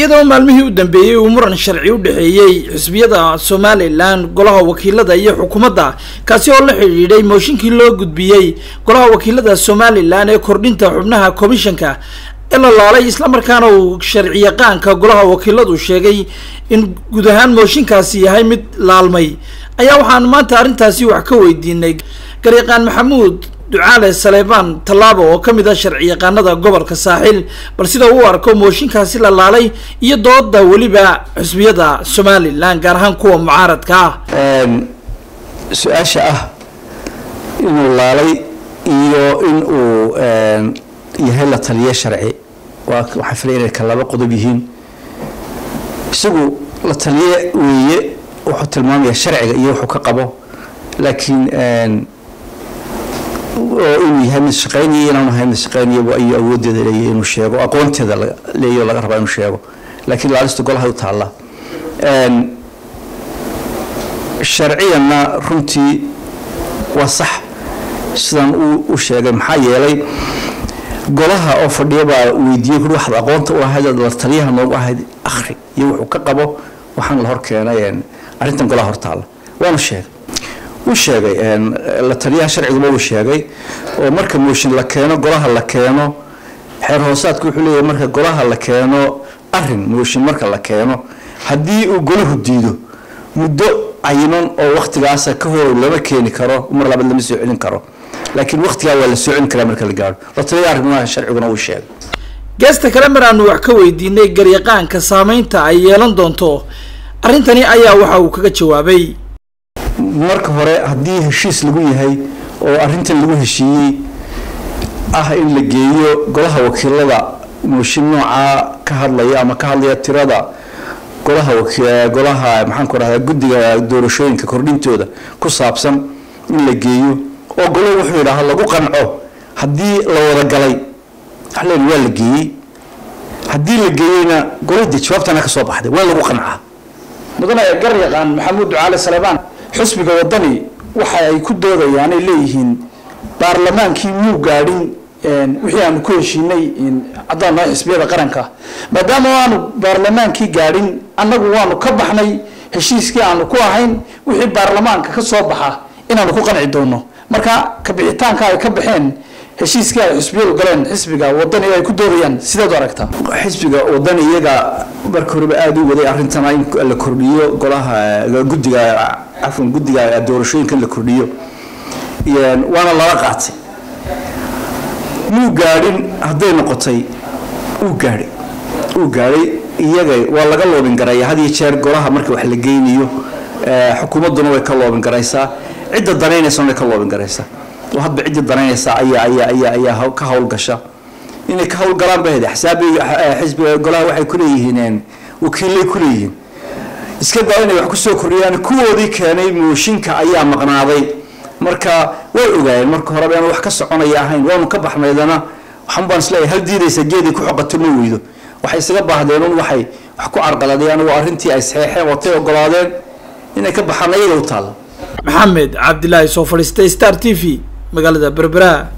iyadoo maalmihii u dambeeyey uu muran sharci u dhexeeyey xisbiyada somalilan golaha wakiilada iyo xukuumadda kaasi oo la xidhiidhay mooshinkii loo gudbiyey golaha wakiilada somalilan ee kordhinta xubnaha komishanka ee la laalay islamarkaana uu sharci yaqaanka golaha wakiiladu sheegay in guud ahaan mooshinkaasi yahay mid laalmay ayaa waxaan maanta arrintaasi wax ka weydiinay garyaqaan maxamuud ducaale saleebaan tallaabo oo ka mid ah sharci yaqaanada gobolka saaxil bal sida uu arko mooshinkaasi la laalay iyo dooda weliba xusbiyada somalilan gaar ahaan kuwa mucaaradka ah su-aasha ah inuu laalay iyo in uu yahay la taliye sharci waa waxaan filaya inay ka laba qodob yihiin isagu la taliye weeye wuxuu tilmaamaya sharciga iyo wuxuu ka qabo laakiin oo inuu yahay mid shaqaynaya inaanu ahay mid shaqaynaya ayuu awoodeeda leeyahay inuu sheego aqoonteeda leeyahy laga rabaa inuu sheego laakiin laalista golahay u taalla sharciyanna runtii waa sax sidaan u sheegay maxaa yeelay golaha oo fadhiya baa weydiiyey kuri waxaad aqoonta u ahayd la taliyaha noogu ahayd akhri iyo wuxuu ka qabo waxaan la hor keenay arrintan golaha hortaalla waanu sheegay wuu sheegay la taliyaha sharciguba uu sheegay oo marka mooshin la keeno golaha la keeno xeer hoosaadku wuxuu leeyahay marka golaha la keeno arin mooshin marka la keeno haddii uu golahu diido muddo cayiman oo waktigaasa ka hor lama keeni karo mar labaad lama soo celin karo laakiin waktigaa waa la soo celin karaa marka la gaaro la taliyaha arrimaha sharciguna uu sheegay geesta kale mar aanu wax ka weydiinay garyaqaanka saameynta ay yeelan doonto arrintani ayaa waxa uu kaga jawaabay marka hore haddii heshiis lagu yahay oo arrintan lagu heshiiyey ah in la geeyo golaha wakiilada mooshin noocaa ka hadlaya ama ka hadlaya tirada golaha golaha maxaan ku rahdaa guddiga doorashooyinka kordhintooda ku saabsan in la geeyo oo golahu wuxuu yidhaaha lagu qanco haddii la wada galay waxleen waa la geeyey haddii la geeyeyna golahdi jawaabtana ka soo baxday waa lagu qancaa mudane garyaqaan maxamuud ducaale salebaan xusbiga wadani waxa ay ku doodayaan ay leeyihiin baarlamaankii muu gaadhin wixii aanu ku heshiinay haddaan nahay xisbiyada qaranka maadaama aanu baarlamaankii gaadhin annagu waanu ka baxnay heshiiskii aanu ku ahayn wixii baarlamaanka ka soo baxa inaanu ku qanci doono marka kabixitaanka ay ka baxeen heshiiskii ay xisbiyadu galeen xisbiga wadani ay ku doodayaan sideed u aragtaa xisbiga wadani iyaga marka horeba aada u waday arrintana in la kordhiyo golaha guddiga cafwan guddiga doorashooyinka in la kordhiyo waana lala qaatay muu gaadhin hadday noqotay uu gaadhay uu gaadhay iyaga waa laga loobin garaya had iyo jeer golaha marka wax la geynayo xukuumadduna way ka loobin garaysaa cidda danaynaysana way ka loobin garaysaa oo hadba ciddii danaynaysa ayaa ayaa ayaa ayaa ka howlgasha inay ka howlgalaan ba hede xisaabiga xisbiga golaha waxay ku leeyihiin wakiilay ku leeyihiin iska daa inay wax kusoo kordhiyaan kuwoodii keenay mooshinka ayaa maqnaaday marka way ogaayeen marka horeba inaan wax ka soconaya ahayn waanu ka baxnaydana waxaan baan isleeyahay hal diidaysa geedii ku xoqato ma weydo waxay isaga baahdeen un waxay wax ku carqaladayaan waa arrintii ay saxeexeen watay ogolaadeen inay ka baxaan ayaga u taalla maxamed cabdilaahi soo fadhiistay star t v magaalada berbera